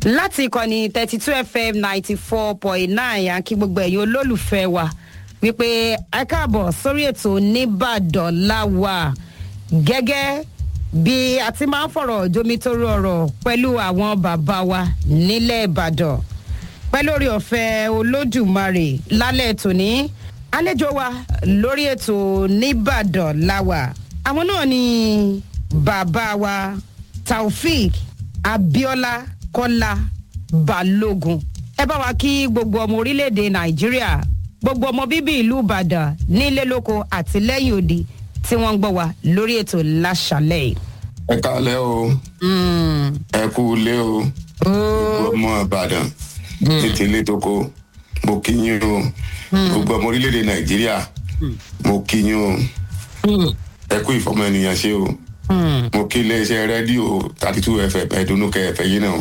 láti ìkànnì thirty two fm ninety four point nine àkí gbogbo ẹ̀yin olólùfẹ́ wa wípé ẹ káàbọ̀ sórí ètò nìbàdàn láwà gẹ́gẹ́ bí a ti máa ń fọ̀rọ̀ jomitoro ọ̀rọ̀ pẹ̀lú àwọn bàbá wa nílẹ̀ ìbàdàn pẹ̀lú orí ọ̀fẹ́ olódùmarè lálẹ́ tòní àlejò wa lórí ètò nìbàdàn láwà àwọn náà ni bàbá wa taofik abiola kọ́lá balógun ẹ bá wa kí gbogbo ọmọ orílẹ̀-èdè nàìjíríà gbogbo ọmọ bíbí ìlú ìbàdàn nílé lóko àti lẹ́yìn òde tí wọ́n ń gbọ́ wa lórí ètò láṣàlẹ̀ yìí. ẹ kálẹ́ o ẹ kú ilé o gbogbo ọmọ ìbàdàn tètè ilé tóko mo kí yín o gbogbo ọmọ orílẹ̀-èdè nàìjíríà mo kí yín o ẹ kú ìfọmọ ènìyàn ṣe o mo kí iléeṣẹ́ rédíò thirty two fm ẹ̀dùnnúkẹ́ ẹ̀fẹ́ yín náà.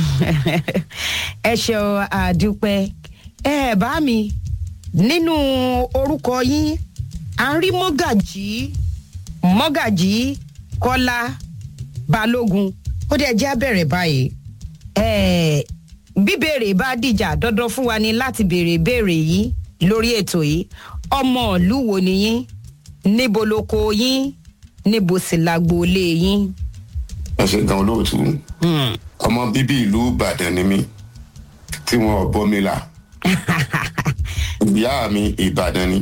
ẹ ṣeun àdúpẹ́ ẹ bá mi nínú orúkọ yín à ń rí mọ́gàjì mọ́gàjì kọ́lá balógun ó dẹ̀ jẹ́ abẹ́rẹ́ báyìí ẹ bíbèrè bá dìjà dandan fún wa ni láti béèrè béèrè yìí lórí ètò yìí ọmọ ìlú wo ni yín níbo lóko yín níbo sì lágboolé yín. ẹ ṣe gan olóòtú ọmọ bíbí ìlú ìbàdàn ni mí tí wọn ò bọ́ mi là ìyá mi ìbàdàn ni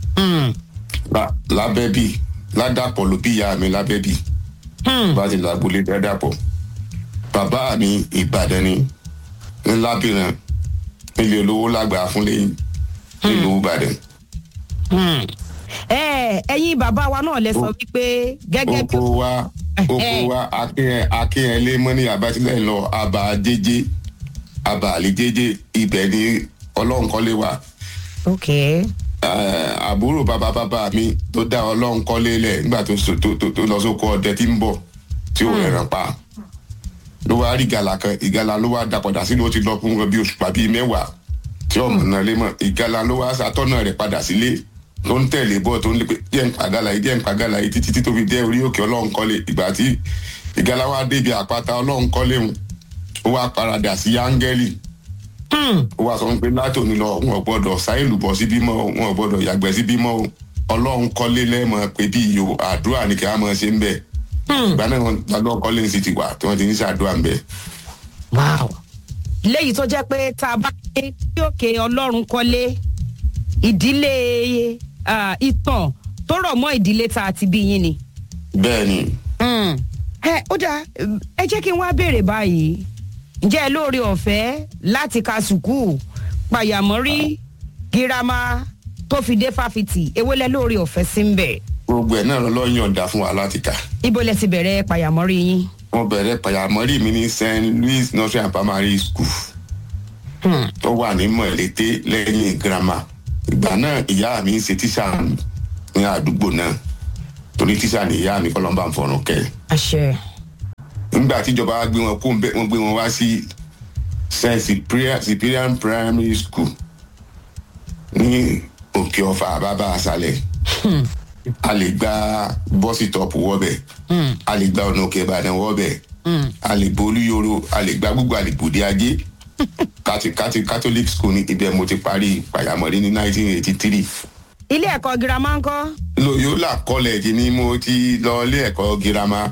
lábẹ́bí ládàpọ̀ ló bí ìyá mi lábẹ́bí bá ti làgbólé dádàpọ̀ bàbá mi ìbàdàn ni ńlábìrán nílé olówó lágbàá fúnlé nílùú ìbàdàn. ẹyin bàbá wa náà lẹ sọ wípé gẹ́gẹ́ bí. oko wa oko wa akínyẹlé mọ́ ní abatilẹ̀ lọ àbá jẹ́jẹ́ àbá àlè jẹ́jẹ́ ibẹ̀ ni ọlọ́run kọ́lé wa. ok. àbúrò bàbá bàbá mi tó dá ọlọ́run kọ́lé lẹ̀ nígbà tó lọ sóko ọdẹ tí ń bọ̀ tí ò rẹ̀ràn pa ló wá rí ìgalà kan ìgalà ló wá dapòdà sínú ó ti lọ fún bí oṣù pàbí mẹ́wàá tí ọmọ náà lé mọ́ ìgalà ló wá sàtọ́nà rẹ̀ padà sílé tó ń tẹ̀lé bọ́ tó ń lé pé díẹ̀ ń pàgálà yìí díẹ̀ ń pàgálà yìí títí tó fi dé orí òkè ọlọ́run kọ́lé ìgbà tí ìgalà wá débi àpáta ọlọ́run kọ́lé ń ó wá paradà sí áńgẹ́lì ó wá sọ pé látòní lọ wọn ò gbọdọ̀ sáìlù bọ̀ sí bímọ wọn ò gbọdọ̀ yàgbẹ́ sí bímọ ọlọ́run kọ́lé lẹ́mọ̀ pé bí iyo àdúrà ni kí a mọ̀ ṣe ń bẹ̀ ìgbà náà wọn lọ́dọ̀ kọ́lé ń sì ti wà tí wọ́n ti ń ṣàdúrà ń bẹ̀. léyìí tó jẹ́ pé tá a bá dé bí òkè ọlọ́run kọ́lé ìdílé ìtàn tó rọ̀ mọ́ ìdílé tá a ti bí yín ni. bẹ́ẹ̀ ni. ẹ ó dáa ẹ jẹ́ kí n wá béèrè báyìí ǹjẹ́ ẹ lóore ọ̀fẹ́ láti ka sùkúù pàyàmọ́rí girama tó fi dé fáfitì èwo lẹ lóore ọ̀fẹ́ sí ń bẹ̀. gbogbo ẹ̀ náà lọ́ọ́ yọ̀ǹda fún wa láti kà. ibo lẹ ti bẹ̀rẹ̀ pàyàmọ́rí yín. wọ́n bẹ̀rẹ̀ pàyàmọ́rí mi ní st louis nursery and primary school tó wà ní mọ̀lété lẹ́yìn girama ìgbà náà ìyá mi ń ṣe tíṣà ní àdúgbò náà torí tíṣà ní ìyá mi kọ́lọ́mbà ń fọ̀rùn kẹ́. àṣẹ. nígbà tíjọba gbé wọn kó wọn gbé wọn wá sí st cyprian primary school ní òkè ọfà bàbá àṣàlẹ̀ a lè gba bọ́sì tọ́pù wọ́bẹ̀ a lè gba ọ̀nà òkè ìbàdàn wọ́bẹ̀ a lè bolú yoro a lè gba gbogbo àlèbòde ajé kati kati catholic school ní ibẹ̀ mo ti parí pàyàmọ́lé ní nineteen eighty three. ilé ẹ̀kọ́ girama ń kọ́. loyola college ni mo ti lọ ilé ẹ̀kọ́ girama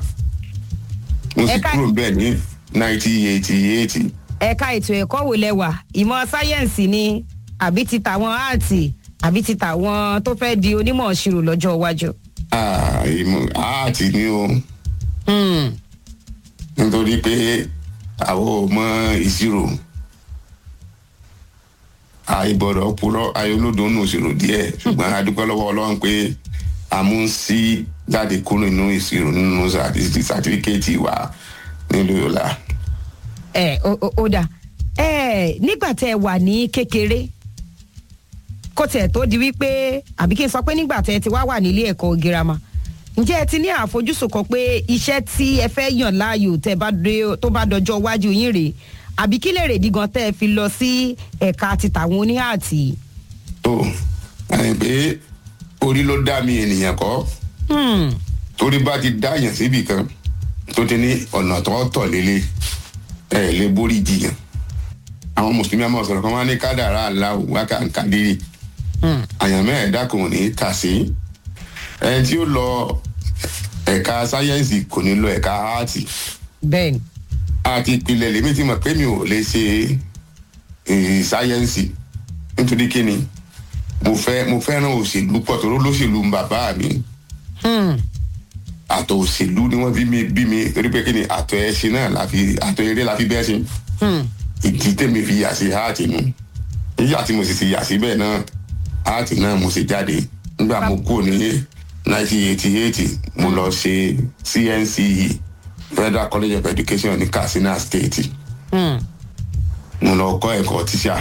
mo sì kúrò bẹ́ẹ̀ ní nineteen eighty eight. ẹ̀ka ètò ẹ̀kọ́ wo lẹ wà ìmọ̀ sáyẹ́ǹsì ni àbí ti tàwọn áàtì àbí ti tàwọn tó fẹ́ di onímọ̀ ìṣirò lọ́jọ́ iwájú. áàtì ni o nítorí pé àwọn ò mọ ìṣirò àìbọ̀dọ̀ purọ́ ayọ̀lódò nù ìṣirò díẹ̀ ṣùgbọ́n adúpẹ́ lọ́wọ́ ọlọ́run pé àmúnsí jáde kúrò nínú ìṣirò nínú sàtífíkẹ́ẹ̀tì wa nílùú yọ̀lá. ẹ ó dà ẹ nígbà tẹ ẹ wà ní kékeré kó tiẹ̀ tó di wípé àbí kí n sọ pé nígbà tẹ ẹ ti wá wà nílé ẹ̀kọ́ girama ǹjẹ́ ẹ ti ní àfojúsùn kan pé iṣẹ́ tí ẹ fẹ́ yàn láàyò tẹ bá dé tó bá dọjọ́ iwájú yín rèé àbí kí lè rèdí gan tẹ́ ẹ fi lọ sí ẹ̀ka ti tàwọn oníhàtì. tó àyìn pé orí ló dá mi ènìyàn kọ́ torí bá ti dá yàn síbì kan tó ti ní ọ̀nà tó tọ̀ lélẹ̀ ẹ lè borí jiyàn àwọn mùsùlùmí àmọ́ sọ̀rọ̀ kan wá ní kádàrá aláwò wákàǹkàdérì àyànmọ́ ẹ̀dá kò ní kà sí ẹni tí ó lọ ẹ̀ka sáyẹ́ǹsì kò ní lọ ẹ̀ka áàtì bẹ́ẹ̀ ni àti ìpìlẹ̀ lèmi ti mọ̀ pé mi ò lè ṣe eh, sáyẹ́ǹsì nítorí kíni mo fẹ́ mo fẹ́ràn òṣèlú pọ̀ tó lóṣèlú ń bàbá mi Hmm. àtọ̀ òṣèlú ni wọ́n bí mi bí mi torí pé kíni àtọ̀ ẹṣin náà la fi àtọ̀ eré la fi bẹ́ẹ̀ ṣe Hmm. ìdí tèmi fi yà sí áàtì nu nígbà tí mo sì ti yà síbẹ̀ náà áàtì náà mo sì jáde nígbà mo kú ní 1988 mo lọ ṣe cnce federal college of education ní katsina state Hmm. mo lọ kọ́ ẹ̀kọ́ tíṣà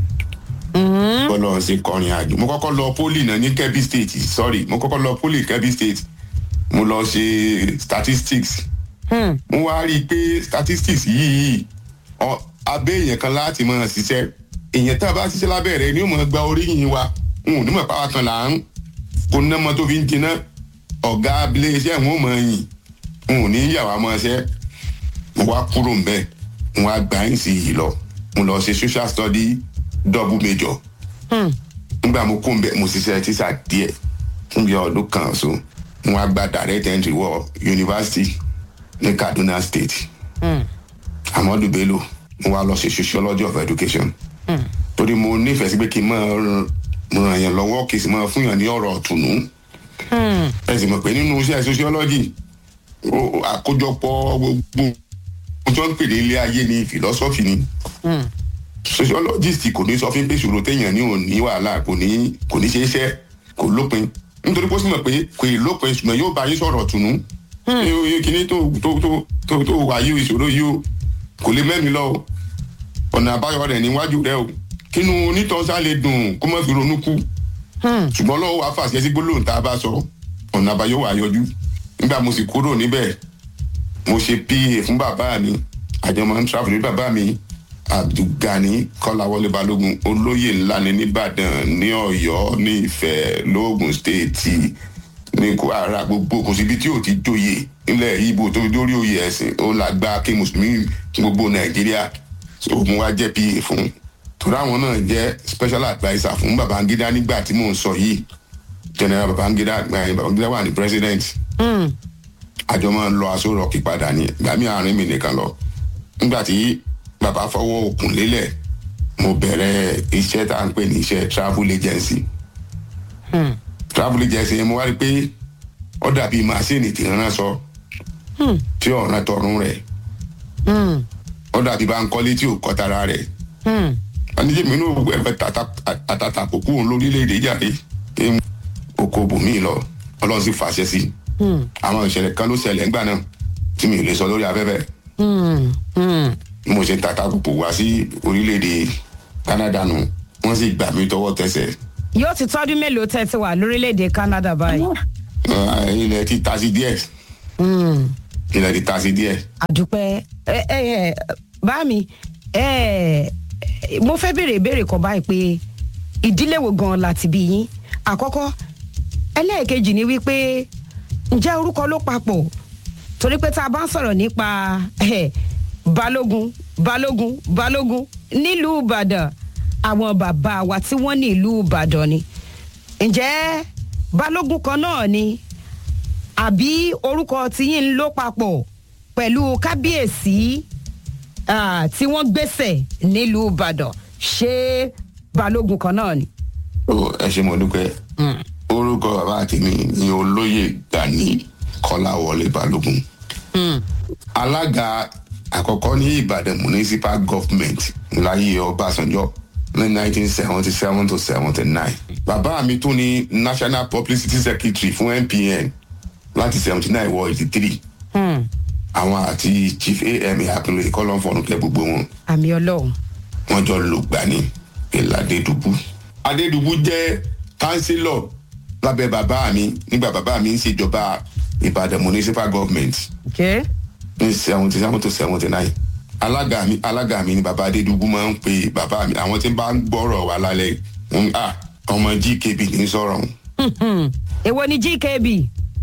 mo lọ ṣe kọrin àjò mo kọ́kọ́ lọ poli náà ní kebbi state sorry mo kọ́kọ́ lọ poli kebbi state mo lọ ṣe statistics Hmm. mo wá rí i pé statistics yìí ọ- abẹ́ èèyàn kan láti máa ṣiṣẹ́ èèyàn tá a bá ṣiṣẹ́ lábẹ́ rẹ̀ ni ó máa gba oríyìn wa n ò ní mọ̀ pàwọn kan là ń kó ná mọ́ tó fi ń jiná ọ̀gá abilé iṣẹ́ wọn ò mọ̀ yìn n ò ní yà wá mọ́ ṣẹ́ mo wá kúrò ń bẹ́ẹ̀ mo wá gba ẹ̀ sí yìí lọ mo lọ ṣe social study double major Hmm. nígbà mo kó ń bẹ mo ṣiṣẹ́ tíṣà díẹ̀ fún bí ọdún kan so mo wá gba direct entry wọ university ní kaduna state Hmm. amadu bello mo wá lọ ṣe sociology of education torí mo nífẹ̀ẹ́ sí pé kí n máa ràn- ràn yàn lọ́wọ́ kì í sì máa fún yàn ní ọ̀rọ̀ ọ̀tùnú Hmm. ẹ sì mọ̀ pé nínú iṣẹ́ sociology ó- àkójọpọ̀ gbogbo ohun tí wọ́n ń pè ní ilé ayé ni philosophy ni Hmm. sociologist kò ní sọ fún pé ìṣòro téèyàn ní òní wàhálà kò ní kò ní ṣe é ṣe kò lópin nítorí pé ó sì mọ̀ pé kò ì lópin ṣùgbọ́n yóò bá yín sọ̀rọ̀ tùnú. ní kíní tó tó tó tó tó wà yí ìṣòro yìí o kò lè mẹ́mi lọ o ọ̀nà àbáyọ rẹ̀ níwájú rẹ o kínú onítọ̀ọ́sá lè dùn kó má fi ronú kú Hmm. ṣùgbọ́n lọ́wọ́ wa fàṣẹ sí gbólóhùn tá a bá sọ ọ̀nà àbáyọ wà yọjú nígbà mo sì kúrò níbẹ̀ mo ṣe pa fún bàbá mi àjọmọ ń travel ní bàbá mi abdulgani kọláwọlé balógun olóyè ńlá ni nìbàdàn ní ọ̀yọ́ ní ìfẹ́ lóògùn stéètì ní kwara gbogbo kò síbi tí ò ti jóye nílẹ̀ ibo tó fi dórí oyè ẹ̀sìn ó là gba kí mùsùlùmí kí gbogbo nàìjíríà so mo wá jẹ́ pa fún torí àwọn náà jẹ́ special adviser fún babangida nígbà tí mò ń sọ yìí general babangida babangida wà ní president Hmm. àjọ máa ń lọ aṣọ rọ̀kì padà ní ìgbà mi àárín mi nìkan lọ nígbà tí bàbá fọwọ́ òkun lélẹ̀ mo bẹ̀rẹ̀ iṣẹ́ tá à ń pè ní iṣẹ́ travel agency Hmm. travel agency yẹn mo wá rí i pé ó dàbí màsíìnì tí ń rán sọ Hmm. tí ọ̀ràn tọrùn rẹ̀ Hmm. ó dàbí bá ń kọ́lé tí ò kọ́ tara rẹ̀ Hmm. anijẹ́ mi ní ẹ̀fẹ̀ àtàtà kò kú òun lórílẹ̀‐èdè jáde kí n oko bòmí lọ ọlọ́run sì fàṣẹ sí i Hmm. àwọn ìṣẹ̀lẹ̀ kan ló ṣẹlẹ̀ ńgbà náà tí mi ò lè sọ lórí afẹ́fẹ́ Hmm. Hmm. bí mo ṣe tata kòkò wá sí orílẹ̀-èdè canada nù wọ́n sì gbà mí tọwọ́ tẹsẹ̀ yóò ti tọ́dún mélòó tẹ́ ti wà lórílẹ̀‐èdè canada báyìí. Ah, ilẹ̀ ti ta sí díẹ̀ Hmm. ilẹ̀ ti ta sí díẹ̀ àdúpẹ́ ẹ ẹ ẹ bá mi ẹ mo fẹ́ béèrè ìbéèrè kan báyìí pé ìdílé wo gan-an láti bí yín àkọ́kọ́ ẹlẹ́ẹ̀kejì ni wípé ǹjẹ́ orúkọ ló papọ̀ torí pé tá a bá ń sọ̀rọ̀ nípa ẹ, balógun balógun balógun nílùú ìbàdàn àwọn bàbá wa tí wọ́n ní ìlú ìbàdàn ni ǹjẹ́ balógun kan náà ni àbí orúkọ tiyín ló papọ̀ pẹ̀lú kábíyèsí ah, tí wọ́n gbèsè nílùú ìbàdàn ṣé balógun kan náà ni. Ó, ẹ ṣe mo dúpẹ́ orúkọ bàbá àti mi ni olóyè gani kọ́láwọlé balógun alága àkọ́kọ́ ní ìbàdàn municipal government láyé ọbásanjọ́ ní nineteen seventy seven to seventy nine bàbá mi tún ní national publicity secretary fún npn láti seventy nine wọ eighty three Hmm, àwọn àti chief am akínlóye kọ́lọ́fọ̀nùkẹ́ gbogbo wọn àmì ọlọ́run. wọ́n jọ lò gbà ní ìlà adédùbú. adédùbú jẹ́ kánsílọ̀ lábẹ́ bàbá mi nígbà bàbá mi ń ṣèjọba ìbàdàn municipal government Okay. ní seventy seven to seventy nine alága mi alága mi ni bàbá adédùbú máa ń pe bàbá mi àwọn tí ń bá ń gbọ́rọ̀ wá lálẹ́ ń à ọmọ gkb ní sọ̀rọ̀ ọ̀hún. Hmm, èwo ni gkb.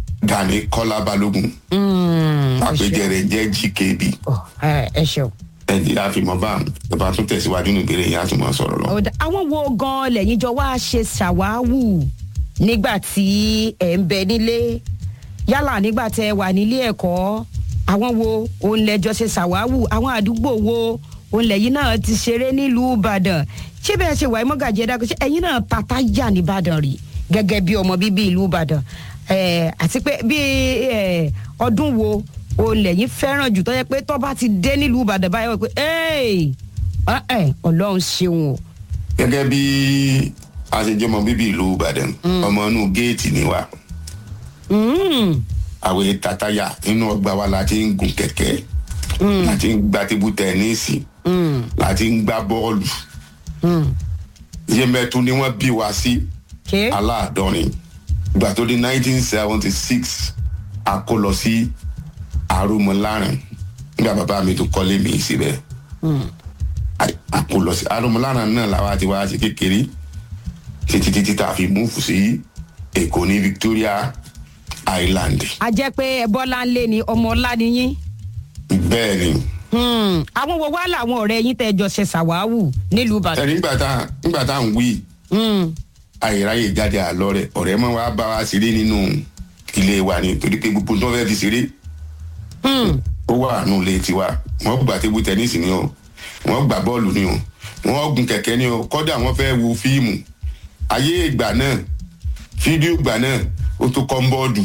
gani kọ́lá balógun Hmm, ẹ ṣeun. àpèjẹ rẹ̀ jẹ́ gkb Ọ, ẹ ẹ ṣeun. nàìjíríà fi mọ́ bá ìbá tún tẹ̀síwájú ní ìbéèrè yẹn á tún máa sọ̀rọ̀ lọ. Ọ̀dà- àwọn wo gan lẹ́yìn jọ wá ṣe ṣàwáwù nígbà tí ẹ̀ ń bẹ nílé yálà nígbà tẹ ẹ wà nílé ẹ̀kọ́ àwọn wo òun lẹ́jọ́ ṣe ṣàwáwù àwọn àdúgbò wo òun lẹ́yìn náà ti ṣeré nílùú ìbàdàn ṣé bẹ́ẹ̀ ṣe wà ẹ́ mọ́gàjì ẹ̀dá ṣé ẹ̀yin náà tata yà nìbàdàn rí gẹ́gẹ́ bí ọmọ bíbí ìlú ìbàdàn Eh, àti pé bí eh, ọdún wo òun lẹ́yìn fẹ́ràn jù tó yẹ pé tó bá ti dé nílùú ìbàdàn báyọ̀ wọ́n pé "Hey, ah, eh, ọlọ́run ṣeun o. gẹ́gẹ́ bí a ṣe jẹ́ ọmọ bíbí ìlú ìbàdàn ọmọ inú géètì ni wa Mm. àwọn tataya inú ọgbà wa la ti ń gun kẹ̀kẹ́ la ti ń gba tébù tẹ́nísì Mm. la ti ń gbá bọ́ọ̀lù Mm. yẹmẹtu ni wọ́n bí wa sí Okay. aláàdọ́rin ìgbà tó di nineteen seventy six a kó lọ sí arúmọlárìn nígbà bàbá mi tó kọ́lé mi síbẹ̀ A- a kó lọ sí arúmọlárìn náà làwa ti wá sí kékeré títí títí tá a fi múfù sí èkó ní victoria island a jẹ́ pé bọ́lá ń lé ni ọmọ ọlá ni yín. bẹ́ẹ̀ ni Hmm. àwọn wo wá làwọn ọ̀rẹ́ yín tẹ́ jọ ṣe ṣàwáwù nílùú ìbàdàn. ẹni nígbà tá nígbà tá à ń wí Hmm. àyèráyè jáde àlọ́ rẹ̀ ọ̀rẹ́ mọ́ wa bá wa ṣeré nínú ilé wa ni torí pé gbogbo tó fẹ́ fi ṣeré Hmm. ó wà nù ilé tiwa wọ́n gbà tébù tẹ́nísì ni o wọ́n gbà bọ́ọ̀lù ni o wọ́n gun kẹ̀kẹ́ ni o kọ́dà wọ́n fẹ́ wo fíìmù ayé ìgbà náà fídíò ìgbà náà ó tó kọ́ ń bọ́ọ̀dù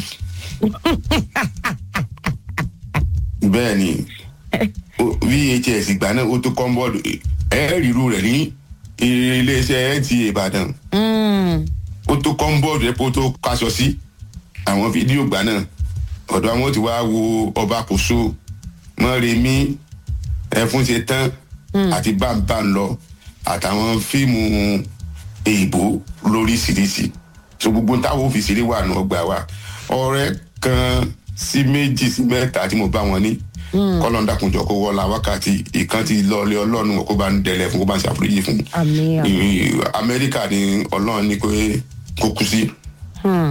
bẹ́ẹ̀ ni o- vhs ìgbà náà ó tó kọ́ ń bọ́ọ̀dù ẹ̀ẹ́rìírú rẹ̀ ní iléeṣẹ́ nta ìbàdàn Hmm. ó tó kọ́ńbọ́ọ̀dù rẹ̀ kó tó kaṣọ sí àwọn fídíò gbà náà ọ̀dọ̀ àwọn ti wá wo ọba kòso mọ́remí ẹ̀fún ṣe tán àti bámbá ń lọ àtàwọn fíìmù èèbó lóríṣiríṣi so gbogbo táwọn òfìsì wà nù ọgbà wa ọ̀rẹ́ kan sí méjì sí mẹ́ta tí mo bá wọn ní kọ́lọ́ńdàkùnjọ kó wọlá wákàtí ìkan ti lọ́ọ́lé ọlọ́run kó bá ń dẹlẹ̀ fún kó bá ń ṣàforíjì fún àmì àmì. ìrìn amẹ́ríkà ni ọlọ́run ní pé kó kú sí Hmm.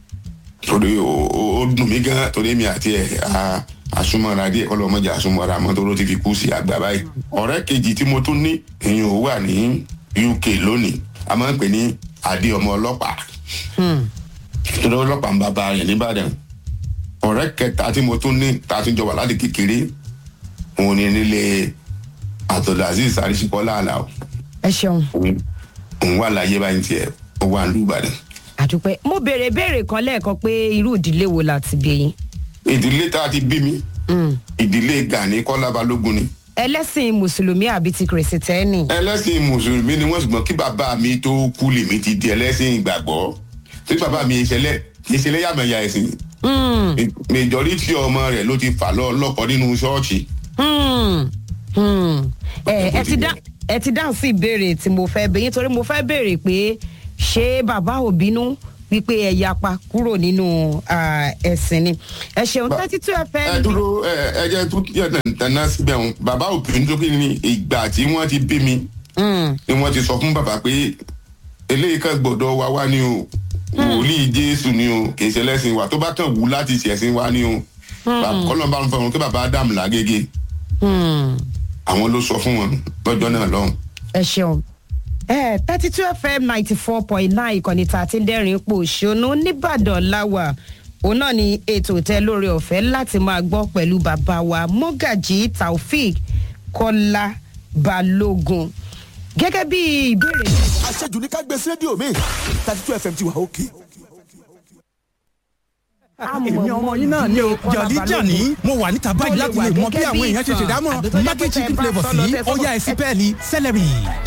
torí ó ó- ó dùn mí gan torí mi àti ẹ̀ a- àsúnmọ́ra díẹ̀ kọ́ lọ́mọdé àsúnmọ́ra mọ́ tó ló ti fi kú sí àgbà báyìí. ọ̀rẹ́ kejì tí mo tún ní ìyẹn ò wà ní uk lónìí a máa ń pè ní adé ọmọ ọlọ́pàá Hmm. torí ọlọ́pàá ń bàbá rẹ̀ nìbàdàn. ọ̀rẹ́ kẹta tí mo tún ní tá a tún jọ wà láti kékeré òun ni nílé àtọ̀dàzíz àrísíkọ́lá àlàó ẹ ṣeun òun wà láyé báyìí tiẹ̀ ó wà ní ìbàdàn. àdúpẹ́ mo béèrè béèrè kan lẹ́ẹ̀kan pé irú ìdílé wo la ti bí yín. ìdílé tá a ti bí mi Hmm. ìdílé gani kọ́lá balógun ni ẹlẹ́sìn mùsùlùmí àbí ti kìrìsìtẹ́nì. ẹlẹ́sìn mùsùlùmí ni wọ́n ṣùgbọ́n kí bàbá mi tó kú lèmi ti di ẹlẹ́sìn ìgbàgbọ́ tí bàbá mi ìṣẹ̀lẹ̀ ìṣẹ̀lẹ̀ yàmẹ̀yà ẹ̀sìn Hmm. mẹjọrítì ọmọ rẹ̀ ló ti fà lọ lọ́kọ nínú ṣọ́ọ̀ṣì Hmm. Hmm. ẹ ẹ ti dá ẹ ti dáhùn sí ìbéèrè tí mo fẹ́ bẹ̀ yín torí mo fẹ́ béèrè pé ṣé bàbá ò bínú wípé ẹ yapa kúrò nínú ah, ẹ̀sìn ni ẹ ṣeun Ba- thirty two ẹ fm. dúró ẹ ẹ jẹ́ tún yẹ tẹ̀ná síbẹ̀ wọn bàbá òbí tó kí ni ìgbà tí wọ́n ti bí mi Hmm. ni wọ́n ti sọ fún bàbá pé eléyìí kan gbọ́dọ̀ wá wá ni o wòlíì jésù ni o kì í ṣe lẹ́sìn wa tó bá kàn wú láti ṣẹ̀sìn wa ni o kọ́lọ́ bá ń fọ wọn kí bàbá ádámù lágége Hmm. àwọn ló sọ fún wọn lọ́jọ́ náà lọ́hùn. ẹ ṣeun ẹ thirty two fm ninety four point nine ìkànnì tá a ti ń dẹ́rìn pò ṣónú nìbàdàn láwà òun náà ni ètò tẹ lórí ọ̀fẹ́ láti máa gbọ́ pẹ̀lú bàbá wa mọ́gàjì taofik kọ́lá balógun gẹ́gẹ́ bí ìbéèrè àṣejù ní ká gbé sí rédíò mi thirty two fm ti wà òkè. èmi ọmọ yín náà ni o jọ̀lí jàní mo wà níta báyìí láti lè mọ bí àwọn èèyàn ṣe ṣèdámọ̀ maggi chicken flavour sí ọ̀yá ẹ̀sìn pẹ́ẹ́lí celery.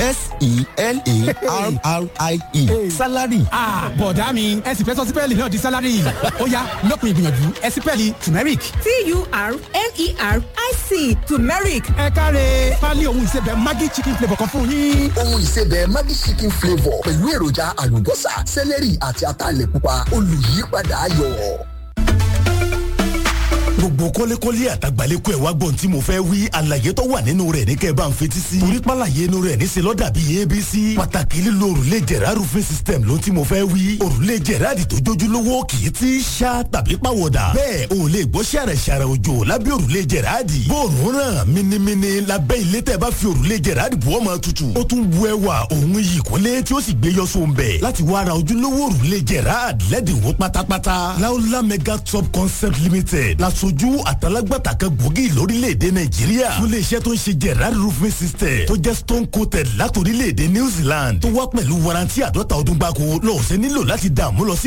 s-e-l-a-r-r-i-e salary. Ah, bọ̀dá mi ẹ̀sìn fẹ́ sọ sípẹ́ẹ̀lì náà di sálárì ọ̀yá lópin ìgbìyànjú ẹ̀sìn pẹ́ẹ́lì turmeric. T-U-R-M-E-R-I-C turmeric. ẹ káre pálí ohun ìsebẹ̀ maggi chicken flavour kan fún yín. ohun ìsebẹ̀ Maggi chicken flavour pẹ̀lú èròjà àlùbọ́sà sẹ́lẹ̀rì àti ataalẹ̀ pupa olùyípadà ayọ̀. gbogbo kọ́lékọ́lé àtàgbàlékọ́ ẹ̀ wá gbọ́n tí mo fẹ́ wí àlàyé tó wà nínú rẹ̀ ní kẹ́ ẹ bá ń fetí sí. torí pàlàyé inú rẹ̀ ní selọ́ dàbí abc. pàtàkì lílo òrùlé jẹ̀rá roofing system ló tí mo fẹ́ wí. òrùlé jẹ̀rá di tó jójúlówó kì í ti ṣá tàbí pàwọ̀dà. bẹ́ẹ̀ o lè gbọ́ ṣàrẹ̀ ṣàrẹ̀ òjò lábẹ́ òrùlé jẹ̀rá di. bóòrùn ràn minimini lábẹ́ ilé tẹ́ bá fi òrùlé jẹ̀rá di bọ́ máa tutù. ó tún bu ẹwà òun yìí kọ́lé tí ó sì gbé yọ sóun bẹ̀. láti wá ra ojúlówó òrùlé jẹ̀rá lẹ́dínwó pátápátá. láúlá mega top concept limited lasojú àtàlágbàtà kan gbòógì lórílẹ̀‐èdè nàìjíríà. fún iléeṣẹ́ tó ń ṣe jẹ̀rá roofing system tó jẹ́ stone coated látòrílẹ̀‐èdè new zealand tó wá pẹ̀lú warranty àdọ́ta ọdún gbáko lọ́ọ̀ṣẹ́ nílò láti dààmú lọ sí